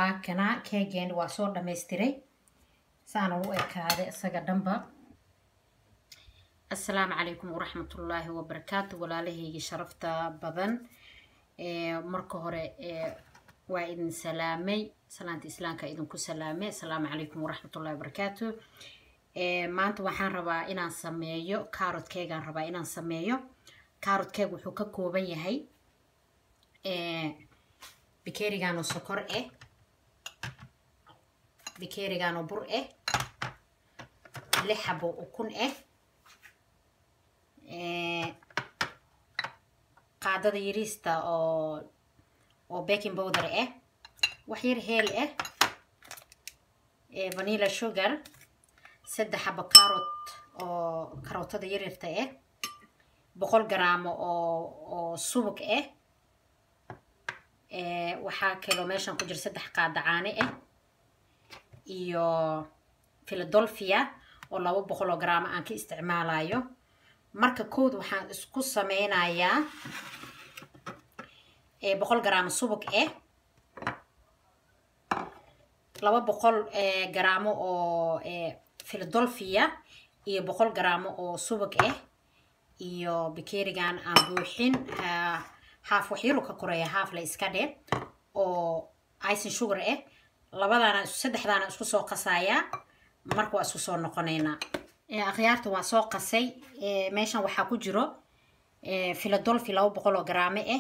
waa kana keegeeni waa soo dhamaystiray saana u ekaaday isaga dhanba assalaamu calaykum waraxmatullaahi wabarakaatu walaalahayga sharafta badan marka hore waa idin salaamay salaanta islaamka idinku salaamay assalaamu calaykum waraxmatullahi wabarakaatu maanta waxaan rabaa inaan sameeyo carotkeegaan rabaa inaan sameeyo carotkeeg wuxuu ka kooban yahay bikerigaanoo sokor ah bikerigaanoo bur ah lix xabo ukun ah qaadada yariista oo oo baking powder ah wax yar heel ah vanilla sugar saddex xabo carot oo karootada yaryarta ah boqol garaamo oo oo subag ah waxaa kaloo meeshan ku jira saddex qaada caane ah iyo philadelphia oo laba boqol oo garaamo aan ka isticmaalayo marka kood waxaan isku sameynayaa boqol garaamo subag ah laba boqol garaamo oo philadelphia iyo boqol garaamo oo subag ah iyo bikerigan aan buuxin haaf waxyaru ka koreeya haaf la iska dhe oo icin sugar ah labadaana saddexdaana isku soo qasayaa marka waa isku soo noqonaynaa akhyaarta waa soo qasay meeshan waxaa ku jiro philadelphia laba boqol oo garaamo ah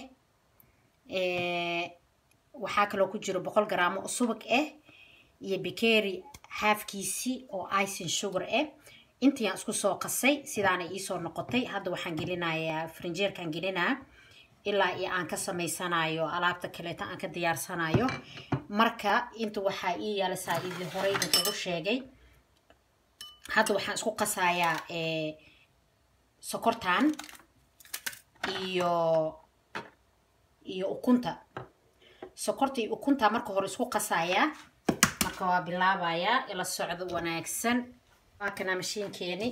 waxaa kaloo ku jiro boqol garaamo oo subag ah iyo bikeri haafkiisii oo icin sugar ah intiiyaan isku soo qasay sidaana iisoo noqotay hadda waxaan gelinayaa frinjeerkaan gelinaa ilaa iyo aan ka samaysanayo alaabta kaleeta aan ka diyaarsanayo marka inta waxaa ii yaalisaa idin horey idinkugu sheegay hadda waxaan isku qasayaa sokortan iyo iyo ukunta sokorta iyo ukunta marka hore isku qasayaa marka waa bilaabayaa ila socdo wanaagsan waa kana mashiinkeeni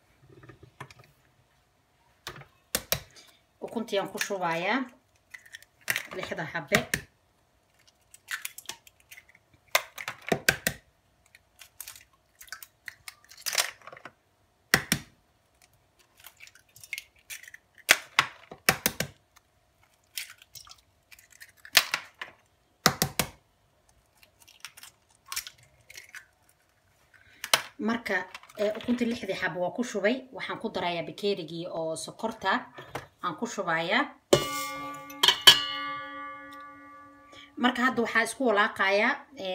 ukuntiaan ku shubayaa lixda xabe marka ukuntii lixdii xabo waa ku shubay waxaan ku darayaa bikerigii oo sokorta aan ku shubayaa marka hadda waxaa isku walaaqayaa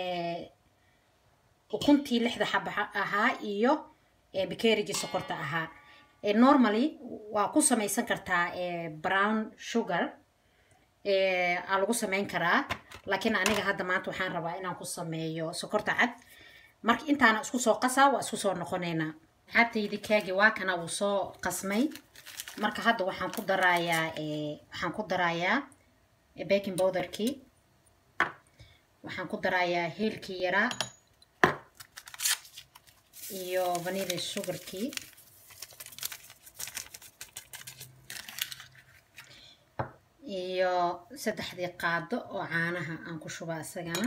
ukuntii lixda xaba ahaa iyo bikerigii sokorta ahaa normally waa ku samaysan kartaa brown sugar aa lagu samayn karaa laakiin aniga hadda maanta waxaan rabaa inaan ku sameeyo sokorta cad marka intaana isku soo qasaa waa isku soo noqonaynaa xabtaydi kaagi waa kana wuu soo qasmay marka hadda waxaan ku darayaa waxaan ku darayaa baking powderkii waxaan ku darayaa heelkii yaraa iyo vanilla sugarkii iyo saddexdii qaado oo caanaha aan ku shubaa isagana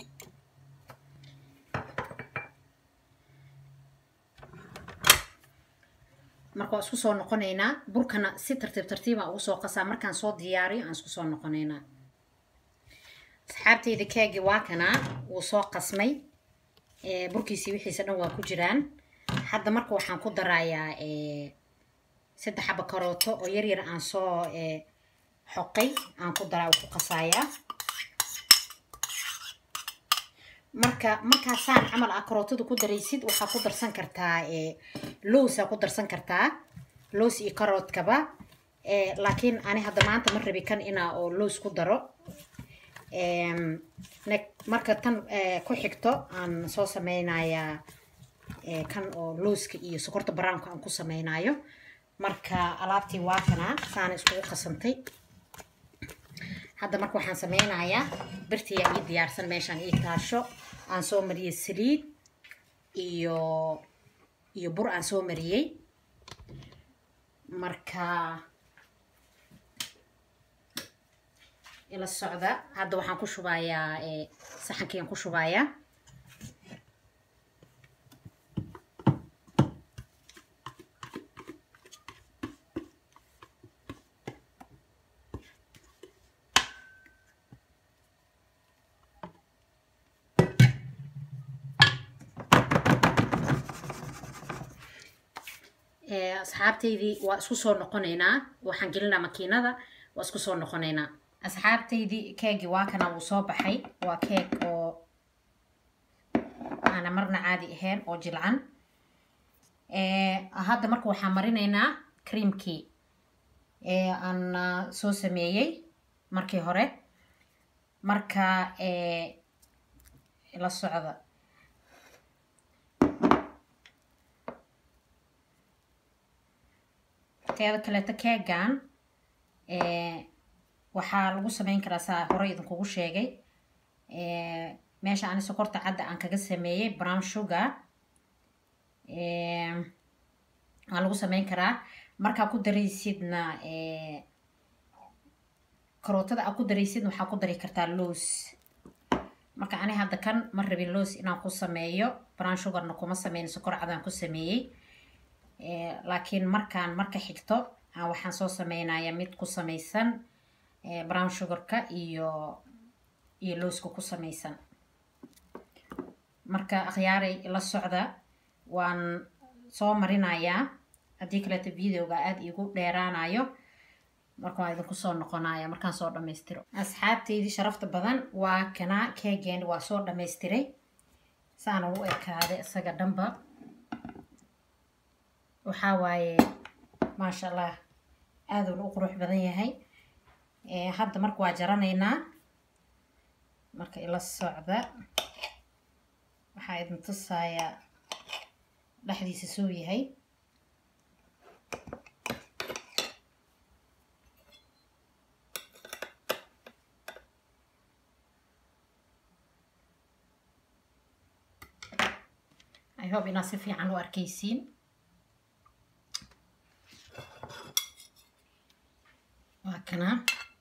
marka waa isku soo noqonaynaa burkana si tartiib tartiibaan ugu soo qasaa markaan soo diyaariyo aan isku soo noqonaynaa asxaabteyda kaagi waa kanaa wuu soo qasmay burkiisii wixiisa dhan waa ku jiraan hadda marka waxaan ku darayaa saddex xaba karooto oo yar yar aan soo xoqay aan ku daraa ku qasayaa marka markaasaan camal aa karootada ku daraysid waxaa ku darsan kartaa lowsaa ku darsan kartaa lows iyo karoodkaba laakiin ani hadda maanta ma rabi kan inaa oo lows ku daro marka tan ku xigto aan soo sameynayaa kan oo lowska iyo sokorta brownka aan ku sameynayo marka alaabtii waa kanaa saana iskugu qasantay hadda marka waxaan sameynayaa birtiyaa ii diyaarsan meeshaan ii taasho aan soo mariyey saliid iyo iyo bur aan soo mariyey marka ila socda hadda waxaan ku shubayaa saxankiian ku shubayaa asxaabtaydii waa isku soo noqonaynaa waxaan gelinaa makiinada waa isku soo noqonaynaa asxaabtaydii keegi waa kana wuu soo baxay waa keeg oo aana marna caadi ahayn oo jilcan hadda marka waxaan marinaynaa creamkii aan soo sameeyey markii hore marka la socda teeda kaleeto keegan waxaa lagu sameyn karaa saa hore idinkugu sheegay meesha ani sokorta cadda aan kaga sameeyey brown sugar waa lagu sameyn karaa markaa ku daraysidna karootada aa ku daraysidna waxaa ku dari kartaa loos marka ani hadda kan ma rabin loos inaan ku sameeyo brown sugarna kuma sameyn sokor cadaan ku sameeyey laakiin markaan marka xigto waxaan soo sameynayaa mid ku samaysan brown sugarka iyo iyo looska ku samaysan marka akhyaaray la socda waan soo marinayaa haddii kaleeto videoga aada iigu dheeraanayo marka waa idinku soo noqonaya markaan soo dhammaystiro asxaabteydii sharafta badan waa kanaa keegeen waa soo dhammaystiray saana u ekaaday isaga dhanba waxaa waaye maasha allah aaduna u qurux badan yahay hadda marka waa jaranaynaa marka ila socda waxaa idin tusayaa dhexdiisa soo yahay i hope inaad si fiican u arkaysiin waa kanaa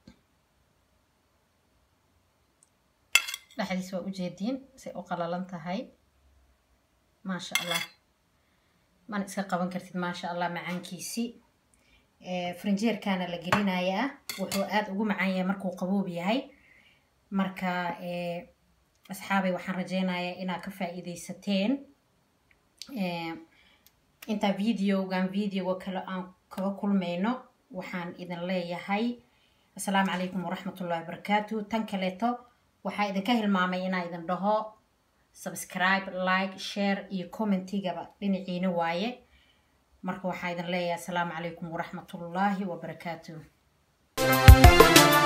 dhexdiis waa ujeediin say u qalalan tahay maasha allah mana iska qaban kartid maasha allah macaankiisi frinjeerkaana la gelinayaa wuxuu aada ugu macaan yahay markuu qaboob yahay marka asxaabay waxaan rajeynayaa inaad ka faa-iideysateen intaa videogan videoga kale aan kaga kulmayno waxaan idin leeyahay assalaamu calaykum waraxmatullahi wabarakaatu tan kaleeto waxaa idinka hilmaamay inaa idin dhaho subscribe like share iyo commentigaba dhinaciina waaye marka waxaa idin leeyahay assalaamu calaykum waraxmatullaahi wabarakaatu